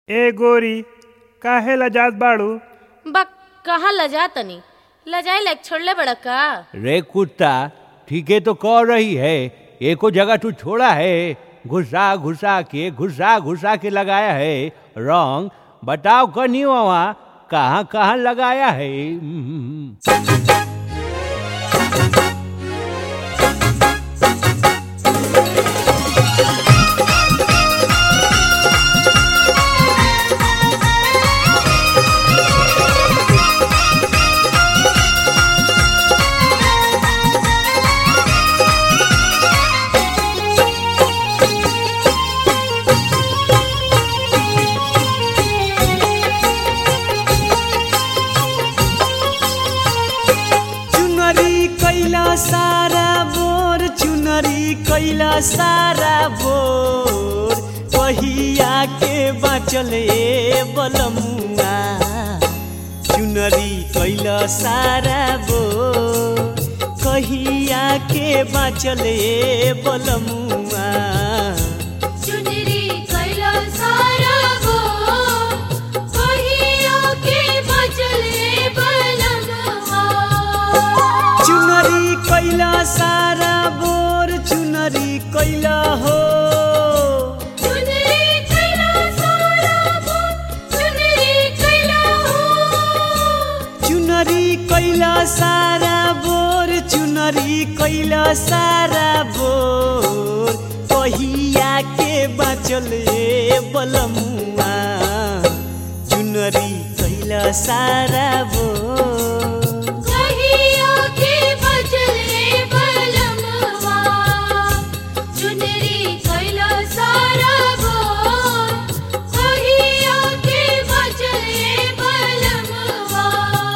ए गोरी काहे लजात बाड़ू बा कहाँ लजा तनी लजाए लायक छोड़ले बड़ा का रे कुत्ता ठीके तो कह रही है एको जगह तू छोड़ा है घुसा घुसा के घुसा घुसा के लगाया है रंग बताओ कनी वहाँ कहाँ कहाँ लगाया है हम्म। चुनरी कैला सारा बोर चुनरी कैला सारा बोर कहिया के बाँचल ए बलमुआ चुनरी कैला सारा बोर कहिया के बाँचल ए बलमुआ चुनरी कैला सारा गो कहिया के बचले बलमवा चुनरी कैला सारा बोर चुनरी कैला हो चुनरी कैला सारा गो चुनरी कैला हो चुनरी कैला सारा बोर चुनरी कैला सारा बोर कहिया के बाँचल ए बलमुआ चुनरी कैला सारा बोर कहिया के बचले बलमवा चुनरी कैला सारा गो कहिया के बचले बलमवा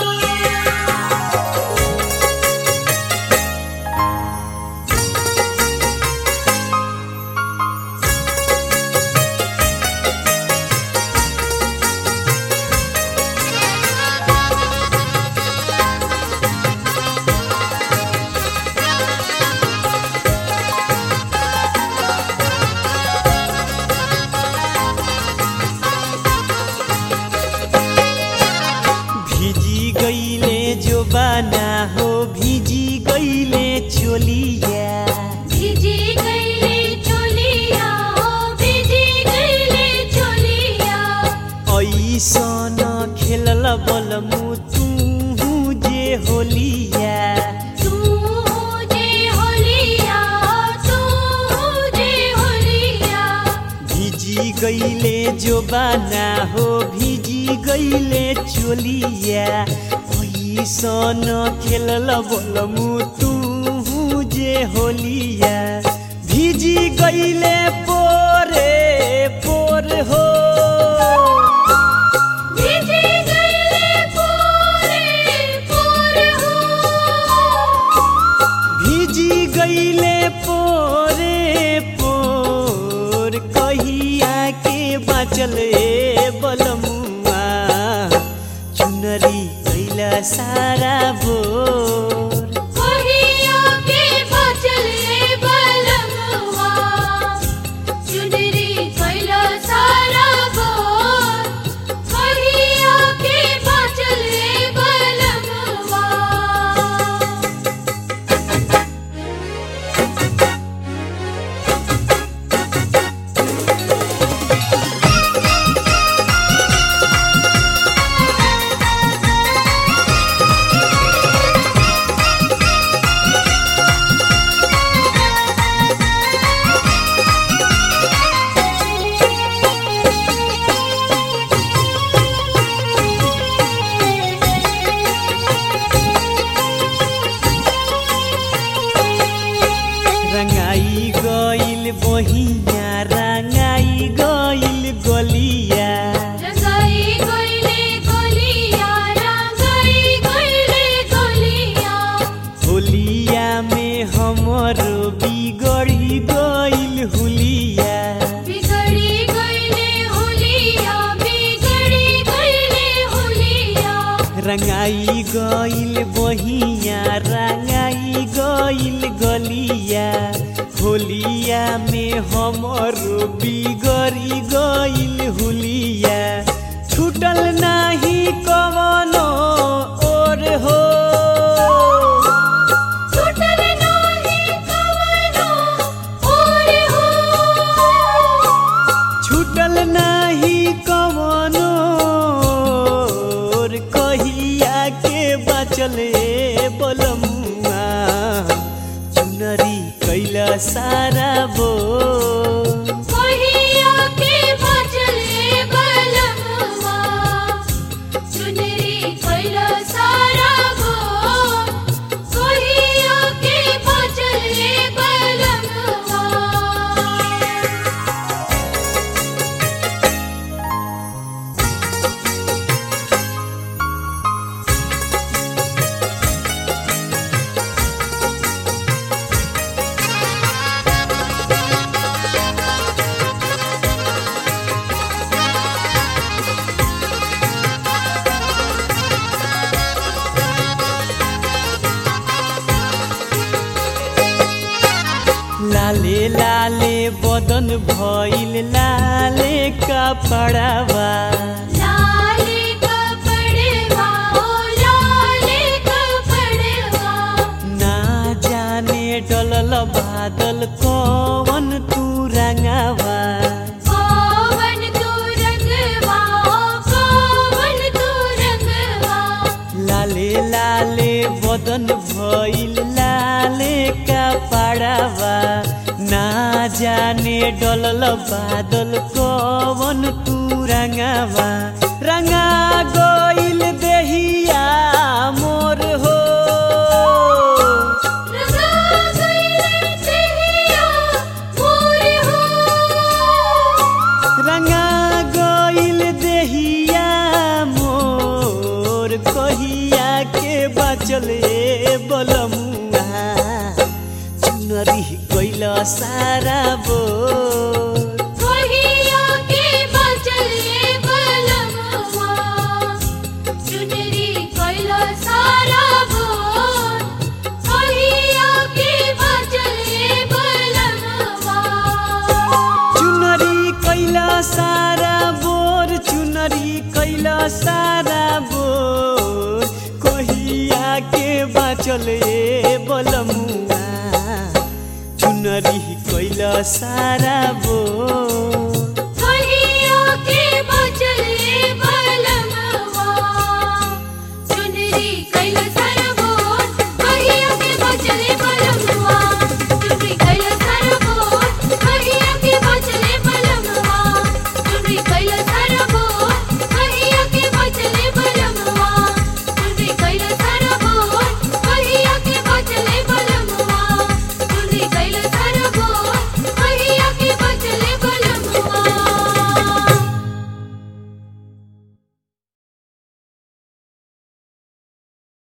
भिजी गईले जो बाना हो भिजी गईले चोलिया भिजी गईले चोलिया हो भिजी गईले चोलिया ऐसन खेलल बलमु तू जे होलिया तू जे होलिया तू जे होलिया भिजी गईले जो बाना हो भिजी गईले चोलिया ऐसन खेलल बलमु तू जे होलिया भिजी गईले पोरे पोर हो भिजी गईले पूरे पूर हो भिजी गईले पोरे पोर कहिया के बाँचल ए बलमुआ चुनरी कैला सारा बोर कहिया के बचले बलमवा चुनरी कैला सारा गो कहिया के बचले बलमवा रंगाई गईल बहिया रंगाई गईल गलिया रंगाई गईले गोलिया रंगाई गईले गोलिया होलिया में हमर बिगड़ी गईल हुलिया बिगड़ी गईले होलिया बिगड़ी गईले होलिया रंगाई गईल बहिया रंगाई गईल गलिया होलिया में हमर बिगड़ी गईल हुलिया घटल नाही कवनो रे कहिया के बचले बोलमुआ चुनरी कैला सारा बो कोहिया के बचले बलमवा चुनरी कैला सारा गो कोहिया के बचले बलमवा लाले लाले बदन भइल लाले कपड़ावा लाले कपड़वा ओ लाले कपड़वा ना जाने डलल बादल कवन तू रंगावा कोवन तू रंगवा ओ कोवन तू रंगवा लाले लाले बदन भइल लाले कपड़ावा ना जाने डलल बादल कवन तू रंगावा रंगा गइल देहिया मोर हो रंगा गइले देहिया मोर हो रंगा गइल देहिया मोर कहिया के बचले बलमुआ चुनरी गइल सारा बोर कोहिया के बचले बलमवा चुनरी कैला सारा बोल कोहिया के बचले बलमवा चुनरी कैला सारा बोर चुनरी कैला सारा बोर कहिया के बाचले बलमुआ चुनरी कैला सारा बोर